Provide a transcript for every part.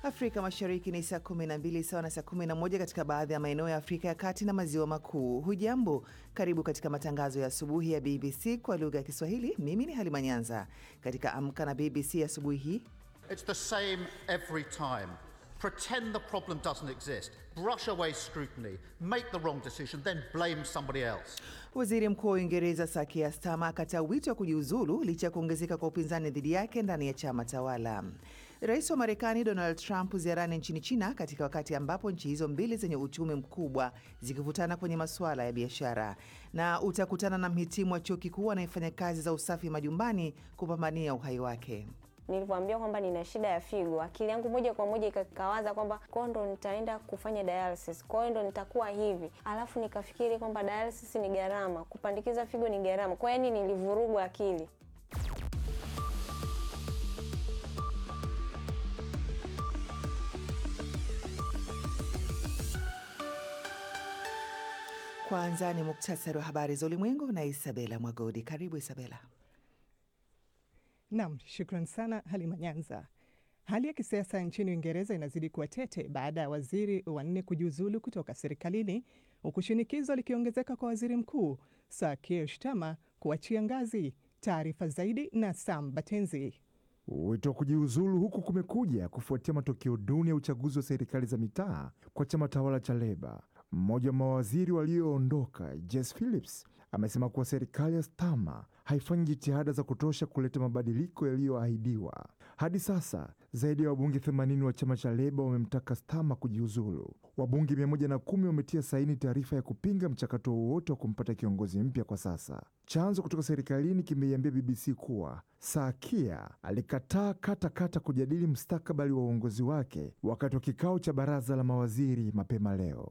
Afrika Mashariki ni saa 12 sawa na saa 11 katika baadhi ya maeneo ya Afrika ya Kati na Maziwa Makuu. Hujambo, karibu katika matangazo ya asubuhi ya BBC kwa lugha ya Kiswahili. Mimi ni Halima Nyanza. Katika Amka na BBC asubuhi hii It's the same every time. Pretend the problem doesn't exist, brush away scrutiny, make the wrong decision, then blame somebody else. Waziri Mkuu wa Uingereza Sir Keir Starmer akataa wito wa kujiuzulu licha ya kuongezeka kwa upinzani dhidi yake ndani ya chama tawala. Rais wa Marekani Donald Trump ziarani nchini China katika wakati ambapo nchi hizo mbili zenye uchumi mkubwa zikivutana kwenye masuala ya biashara. Na utakutana na mhitimu wa chuo kikuu anayefanya kazi za usafi majumbani kupambania uhai wake. Nilivyoambia kwamba nina shida ya figo, akili yangu moja kwa moja ikakawaza kwamba kwao ndo nitaenda kufanya dialysis, kwa hiyo ndo nitakuwa hivi. Alafu nikafikiri kwamba dialysis ni gharama, kupandikiza figo ni gharama, kwa hiyo yani nilivurugwa akili. Kwanza ni muktasari wa habari za ulimwengu na Isabela Mwagodi. Karibu Isabela. Nam, shukran sana Halima Nyanza. Hali ya kisiasa nchini Uingereza inazidi kuwa tete baada ya waziri wanne kujiuzulu kutoka serikalini, huku shinikizo likiongezeka kwa waziri mkuu Sir Keir Starmer kuachia ngazi. Taarifa zaidi na Sam Batenzi. Wito wa kujiuzulu huku kumekuja kufuatia matokeo duni ya uchaguzi wa serikali za mitaa kwa chama tawala cha Leba. Mmoja wa mawaziri walioondoka, Jess Phillips, amesema kuwa serikali ya Starmer haifanyi jitihada za kutosha kuleta mabadiliko yaliyoahidiwa. Hadi sasa zaidi ya wabunge 80 wa chama cha Leba wamemtaka Starmer kujiuzulu. Wabunge 110 wametia saini taarifa ya kupinga mchakato wowote wa kumpata kiongozi mpya kwa sasa. Chanzo kutoka serikalini kimeiambia BBC kuwa Sir Keir alikataa kata kata kujadili mustakabali wa uongozi wake wakati wa kikao cha baraza la mawaziri mapema leo.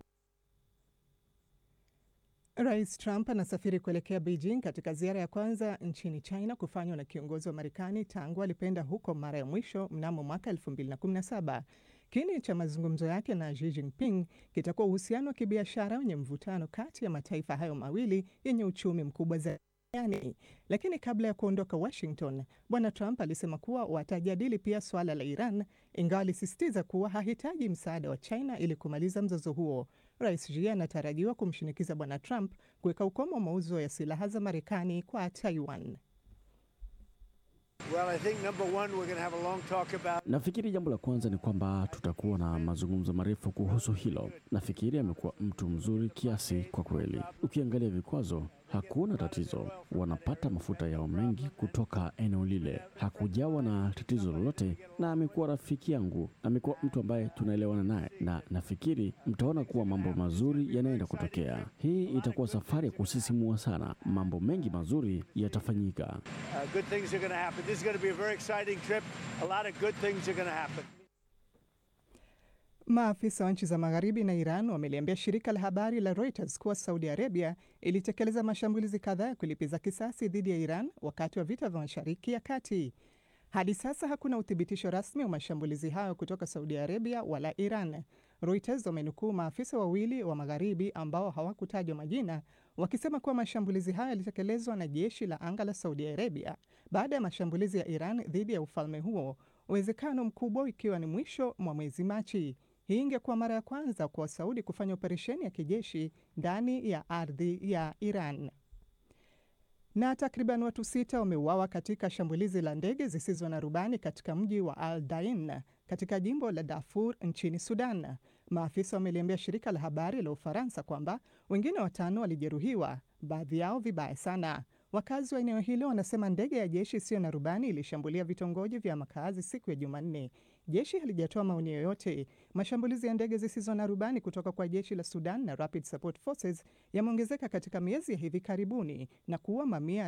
Rais Trump anasafiri kuelekea Beijing katika ziara ya kwanza nchini China kufanywa na kiongozi wa Marekani tangu alipoenda huko mara ya mwisho mnamo mwaka 2017. Kiini cha mazungumzo yake na Xi Jinping kitakuwa uhusiano wa kibiashara wenye mvutano kati ya mataifa hayo mawili yenye uchumi mkubwa zaidi duniani. Lakini kabla ya kuondoka Washington, bwana Trump alisema kuwa watajadili pia suala la Iran, ingawa alisisitiza kuwa hahitaji msaada wa China ili kumaliza mzozo huo. Rais Xi anatarajiwa kumshinikiza bwana Trump kuweka ukomo wa mauzo ya silaha za Marekani kwa Taiwan. Well, I think number one, we're going to have a long talk about... Nafikiri jambo la kwanza ni kwamba tutakuwa na mazungumzo marefu kuhusu hilo. Nafikiri amekuwa mtu mzuri kiasi kwa kweli. Ukiangalia vikwazo, hakuna tatizo, wanapata mafuta yao mengi kutoka eneo lile, hakujawa na tatizo lolote, na amekuwa rafiki yangu, amekuwa mtu ambaye tunaelewana naye, na nafikiri mtaona kuwa mambo mazuri yanaenda kutokea. Hii itakuwa safari ya kusisimua sana, mambo mengi mazuri yatafanyika. Uh, good things are going to happen. This is going to be a very exciting trip. A lot of good things are going to happen. Maafisa wa nchi za magharibi na Iran wameliambia shirika la habari la Reuters kuwa Saudi Arabia ilitekeleza mashambulizi kadhaa ya kulipiza kisasi dhidi ya Iran wakati wa vita vya Mashariki ya Kati. Hadi sasa hakuna uthibitisho rasmi wa mashambulizi hayo kutoka Saudi Arabia wala Iran. Reuters wamenukuu maafisa wawili wa magharibi ambao hawakutajwa majina wakisema kuwa mashambulizi hayo yalitekelezwa na jeshi la anga la Saudi Arabia baada ya mashambulizi ya Iran dhidi ya ufalme huo, uwezekano mkubwa ikiwa ni mwisho mwa mwezi Machi. Hii ingekuwa mara ya kwanza kwa Saudi kufanya operesheni ya kijeshi ndani ya ardhi ya Iran. Na takriban watu sita wameuawa katika shambulizi la ndege zisizo na rubani katika mji wa Al Dain katika jimbo la Darfur nchini Sudan. Maafisa wameliambia shirika la habari la Ufaransa kwamba wengine watano walijeruhiwa, baadhi yao vibaya sana. Wakazi wa eneo hilo wanasema ndege ya jeshi isiyo na rubani ilishambulia vitongoji vya makazi siku ya Jumanne. Jeshi halijatoa maoni yoyote. Mashambulizi ya ndege zisizo na rubani kutoka kwa jeshi la Sudan na Rapid Support Forces yameongezeka katika miezi ya hivi karibuni na kuua mamia